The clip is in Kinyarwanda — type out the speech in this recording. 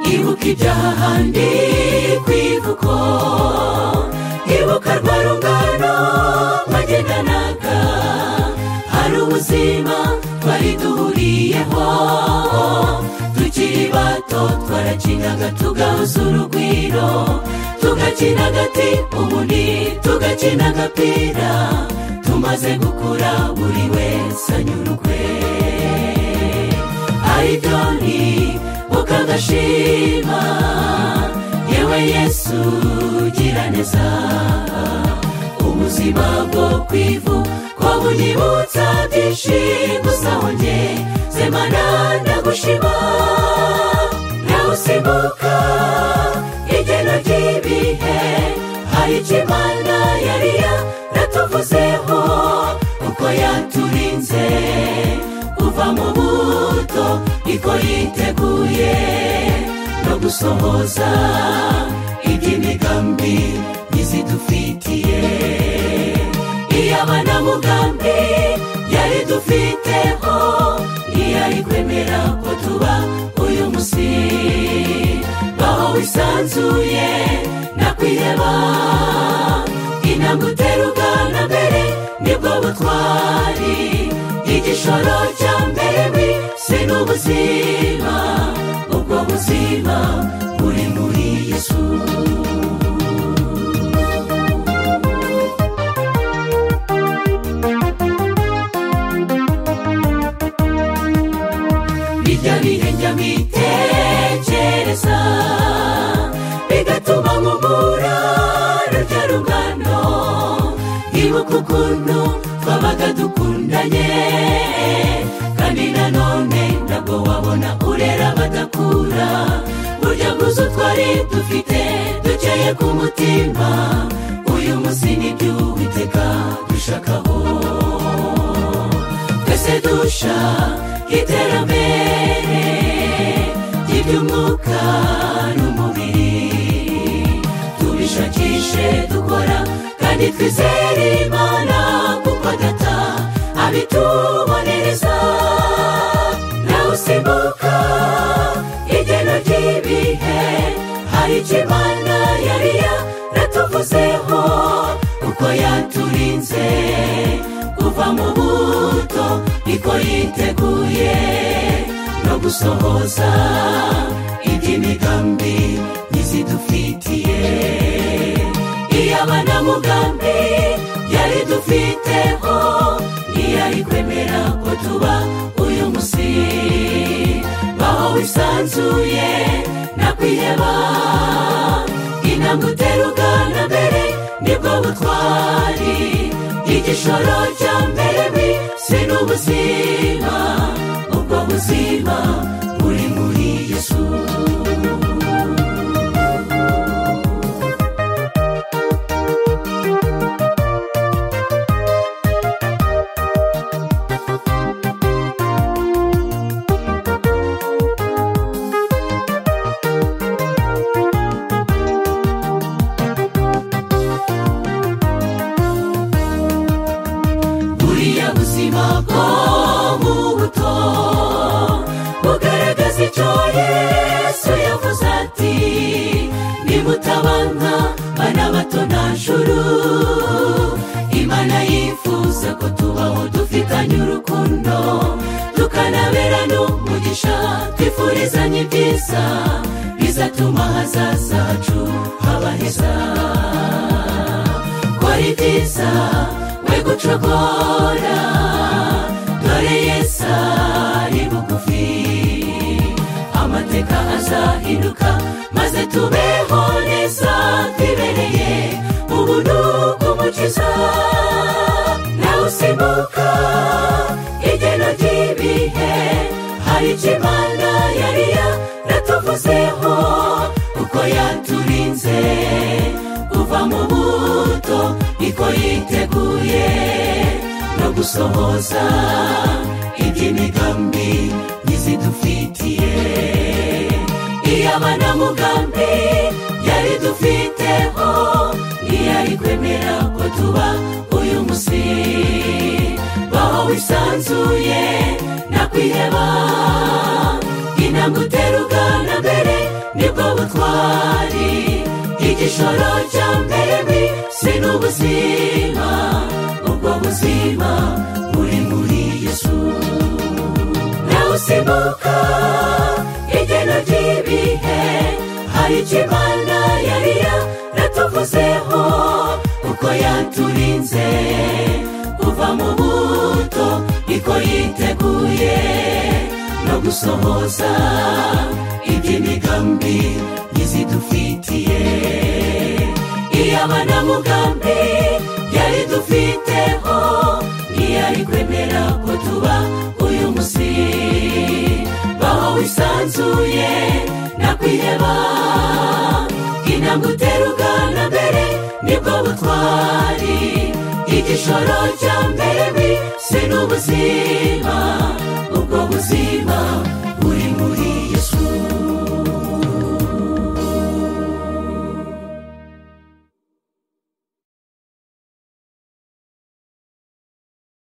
ibyaha handi ku ivuko ibuka rwa rungano mwagendanaga hari ubuzima twari duhuriyeho tukiri bato twarakinaga tugahuza urugwiro tugakina agati ubundi tugakina agapira tumaze gukura buri wese anyurwe ayidoni ukagashima yewe yesu ugira neza ubuzima bwo ku ivu ko bunyibutsa byinshi gusa wongeye zemana ndagushima nawe usimbuka igeno ry'ibihe hari icyo imana yari yaratuvuzeho uko yaturinze kuva mu buto iko yiteguye no gusohoza iby'imigambi ntizidufitiye iy'abanamugambi yari dufiteho ntiyari kwemera ko tuba uyu munsi baho wisanzuye nakwiheba intambwe utera ugana mbere nibwo butwari igishoro cya mbere wese ni ubuzima ubwo buzima buri muri yesu bijya bihenge bitekereza bigatuma nkubura rujya rugano ibuka ukuntu twabaga dukundanye kandi nanone ntabwo wabona urera badakura burya bwuzu twari dufite dukeye ku mutima uyu munsi nibyo witeka dushakaho twese dusha iterambere ry'iby'umwuka n'umubiri tubishakishe dukora kandi twizere imana kuko data abitubonereza nawe usimbuka igeno ry'ibihe hari icyo imana yari yaratuvuzeho uko yaturinze kuva mu buto niko yiteguye no gusohoza iby'imigambi ntizidufitiye iy'abanamugambi yari dufiteho ntiyari kwemera ko tuba uyu munsi baho wisanzuye nakwiheba intambwe utera ugana mbere nibwo butwari igishoro cya mbere wese ni ubuzima ubwo buzima buri muri yesu buriya buzima bwo mu buto bugaragaza icyo yesu yavuze ati nimutabanka bana bato nta juru imana yifuza ko tubaho dufitanye urukundo tukanabera n'umugisha twifurizanye ibyiza bizatuma ahazaza hacu haba heza twari byiza we gucogora dore yesa ari bugufi amateka azahinduka maze tubeho neza twibereye ubuntu bw'umukiza nawe usimbuka igeno ry'ibihe hari icyo imana yari yaratuvuzeho uko yaturinze kuva mu buto niko yiteguye no gusohoza iby'imigambi ntizidufitiye iy'abanamugambi yari dufiteho ntiyari kwemera ko tuba uyu munsi baho wisanzuye nakwiheba intambwe utera ugana mbere nibwo laboratwari igishoro cya mbere mu isi ni ubuzima ubwo buzima buri muri yesu nawe usimbuka igena ry'ibihe hari icyo imana yari yaratuvuzeho uko yaturinze kuva mu buto niko yiteguye no gusohoza iby'imigambi y'izidufitiye iy'abanamugambi yari dufiteho ntiyari kwemera ko tuba uyu munsi baho wisanzuye nakwiheba intambwe utera ugana mbere nibwo butwari igishoro cya mbere mu isi ni ubuzima